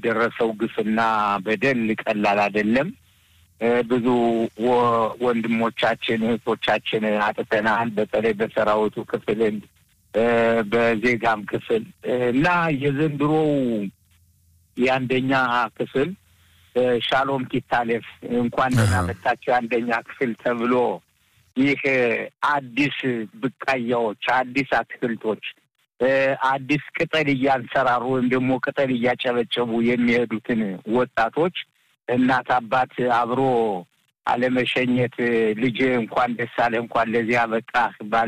የሚደረሰው ግፍና በደል ቀላል አይደለም። ብዙ ወንድሞቻችን እህቶቻችን አጥተናል። በተለይ በሰራዊቱ ክፍልን በዜጋም ክፍል እና የዘንድሮው የአንደኛ ክፍል ሻሎም ኪታሌፍ እንኳን ደህና መጣችሁ የአንደኛ ክፍል ተብሎ ይህ አዲስ ብቃያዎች፣ አዲስ አትክልቶች፣ አዲስ ቅጠል እያንሰራሩ ወይም ደግሞ ቅጠል እያጨበጨቡ የሚሄዱትን ወጣቶች እናት አባት አብሮ አለመሸኘት ልጅ እንኳን ደስ አለ እንኳን ለዚያ በቃ ባለ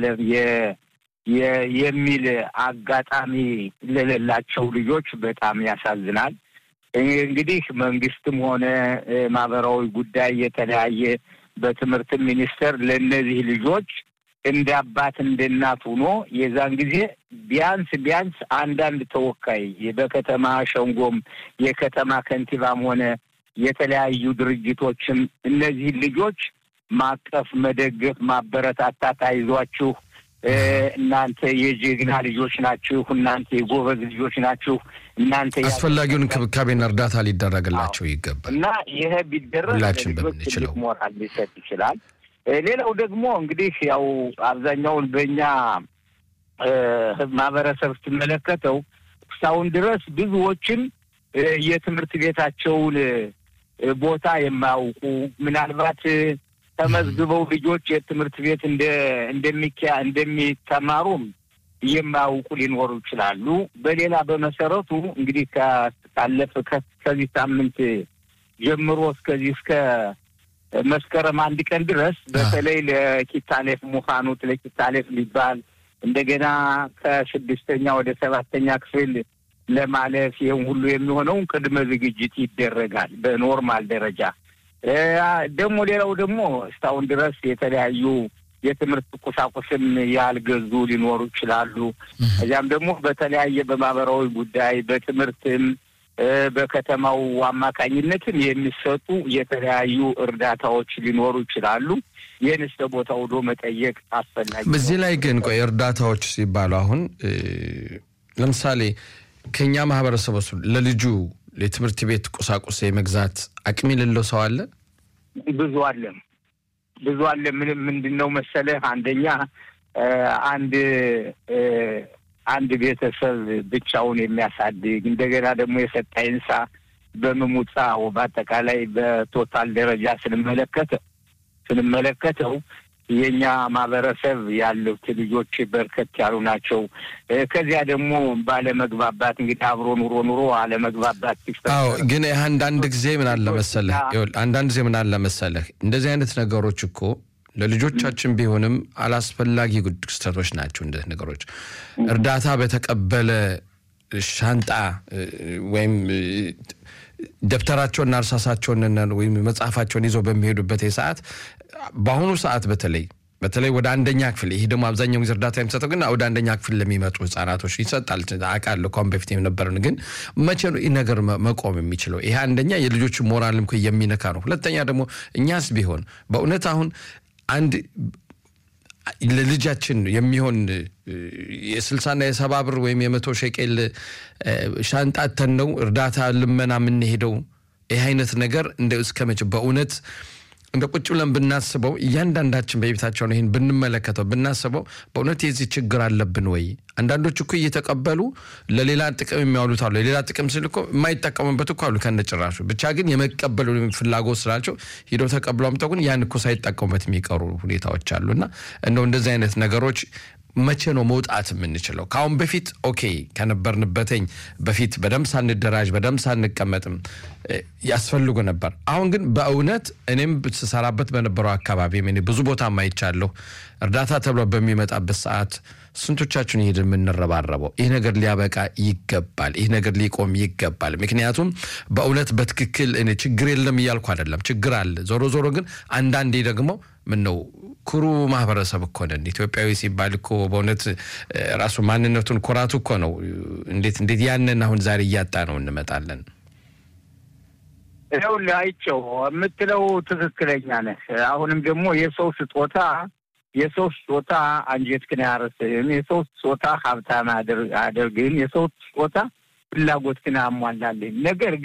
የሚል አጋጣሚ ለሌላቸው ልጆች በጣም ያሳዝናል። እንግዲህ መንግስትም ሆነ ማህበራዊ ጉዳይ የተለያየ በትምህርት ሚኒስቴር ለእነዚህ ልጆች እንደ አባት እንደ እናት ሆኖ የዛን ጊዜ ቢያንስ ቢያንስ አንዳንድ ተወካይ በከተማ ሸንጎም የከተማ ከንቲባም ሆነ የተለያዩ ድርጅቶችም እነዚህን ልጆች ማቀፍ፣ መደገፍ፣ ማበረታታት አይዟችሁ እናንተ የጀግና ልጆች ናችሁ፣ እናንተ የጎበዝ ልጆች ናችሁ፣ እናንተ አስፈላጊውን እንክብካቤና እርዳታ ሊደረግላቸው ይገባል እና ይሄ ቢደረግ ሁላችን ለልጆች በምንችለው ትልቅ ሞራል ሊሰጥ ይችላል። ሌላው ደግሞ እንግዲህ ያው አብዛኛውን በእኛ ማህበረሰብ ስትመለከተው እስካሁን ድረስ ብዙዎችን የትምህርት ቤታቸውን ቦታ የማያውቁ ምናልባት ተመዝግበው ልጆች የትምህርት ቤት እንደ እንደሚኪያ እንደሚተማሩም የማያውቁ ሊኖሩ ይችላሉ። በሌላ በመሰረቱ እንግዲህ ካለፈ ከዚህ ሳምንት ጀምሮ እስከዚህ እስከ መስከረም አንድ ቀን ድረስ በተለይ ለኪታሌፍ ሙኻኑት ለኪታሌፍ ሊባል እንደገና ከስድስተኛ ወደ ሰባተኛ ክፍል ለማለፍ ይህም ሁሉ የሚሆነውን ቅድመ ዝግጅት ይደረጋል በኖርማል ደረጃ። ደግሞ ሌላው ደግሞ እስካሁን ድረስ የተለያዩ የትምህርት ቁሳቁስም ያልገዙ ሊኖሩ ይችላሉ። እዚያም ደግሞ በተለያየ በማህበራዊ ጉዳይ በትምህርትም በከተማው አማካኝነትም የሚሰጡ የተለያዩ እርዳታዎች ሊኖሩ ይችላሉ። ይህን እስከ ቦታ ውዶ መጠየቅ አስፈላጊ ነው። በዚህ ላይ ግን ቆይ እርዳታዎች ሲባሉ አሁን ለምሳሌ ከኛ ማህበረሰብ ውስጥ ለልጁ የትምህርት ቤት ቁሳቁስ የመግዛት አቅም የሌለው ሰው አለ። ብዙ አለም ብዙ አለ። ምንም ምንድን ነው መሰለህ አንደኛ አንድ አንድ ቤተሰብ ብቻውን የሚያሳድግ እንደገና ደግሞ የሰጣ ይንሳ በምሙፃው በአጠቃላይ በቶታል ደረጃ ስንመለከተው ስንመለከተው የእኛ ማህበረሰብ ያሉት ልጆች በርከት ያሉ ናቸው። ከዚያ ደግሞ ባለመግባባት እንግዲህ አብሮ ኑሮ ኑሮ አለመግባባት ሲፈጠር አዎ፣ ግን ይህ አንዳንድ ጊዜ ምን አለ መሰለህ ይኸውልህ፣ አንዳንድ ጊዜ ምን አለ መሰለህ እንደዚህ አይነት ነገሮች እኮ ለልጆቻችን ቢሆንም አላስፈላጊ ክስተቶች ናቸው። እንደዚህ ነገሮች እርዳታ በተቀበለ ሻንጣ ወይም ደብተራቸውና እርሳሳቸውን ወይም መጽሐፋቸውን ይዘው በሚሄዱበት ሰዓት በአሁኑ ሰዓት በተለይ በተለይ ወደ አንደኛ ክፍል ይሄ ደግሞ አብዛኛው ጊዜ እርዳታ የሚሰጠው ግን ወደ አንደኛ ክፍል ለሚመጡ ህጻናቶች ይሰጣል አውቃለሁ። ከአሁን በፊት የነበረን ግን መቼ ነው ይህ ነገር መቆም የሚችለው? ይሄ አንደኛ የልጆቹ ሞራልም የሚነካ ነው። ሁለተኛ ደግሞ እኛስ ቢሆን በእውነት አሁን አንድ ለልጃችን የሚሆን የስልሳና የሰባ ብር ወይም የመቶ ሸቄል ሻንጣተን ነው እርዳታ ልመና የምንሄደው። ይህ አይነት ነገር እንደ እስከ መቼ በእውነት እንደ ቁጭ ብለን ብናስበው እያንዳንዳችን በቤታቸውን ይህን ብንመለከተው ብናስበው በእውነት የዚህ ችግር አለብን ወይ? አንዳንዶች እኮ እየተቀበሉ ለሌላ ጥቅም የሚያውሉት አሉ። ለሌላ ጥቅም ስል እኮ የማይጠቀሙበት እኮ አሉ ከነጭራሹ። ብቻ ግን የመቀበሉ ፍላጎት ስላቸው ሂደው ተቀብለው አምጥተው ግን ያን እኮ ሳይጠቀሙበት የሚቀሩ ሁኔታዎች አሉ እና እንደው እንደዚህ አይነት ነገሮች መቼ ነው መውጣት የምንችለው? ከአሁን በፊት ኦኬ ከነበርንበትኝ በፊት በደንብ ሳንደራጅ በደንብ ሳንቀመጥም ያስፈልጉ ነበር። አሁን ግን በእውነት እኔም ስሰራበት በነበረው አካባቢ እኔ ብዙ ቦታ ማይቻለሁ። እርዳታ ተብሎ በሚመጣበት ሰዓት ስንቶቻችን ይሄድ የምንረባረበው? ይህ ነገር ሊያበቃ ይገባል። ይህ ነገር ሊቆም ይገባል። ምክንያቱም በእውነት በትክክል እኔ ችግር የለም እያልኩ አይደለም፣ ችግር አለ። ዞሮ ዞሮ ግን አንዳንዴ ደግሞ ምን ነው ኩሩ ማህበረሰብ እኮ ነን። ኢትዮጵያዊ ሲባል እኮ በእውነት ራሱ ማንነቱን ኩራቱ እኮ ነው። እንዴት እንዴት ያንን አሁን ዛሬ እያጣ ነው እንመጣለን። ይኸውልህ አይቼው የምትለው ትክክለኛ ነህ። አሁንም ደግሞ የሰው ስጦታ የሰው ስጦታ አንጀትህን አያረስህም። የሰው ስጦታ ሀብታም አያደርግህም። የሰው ስጦታ ፍላጎትህን አያሟላልህም። ነገር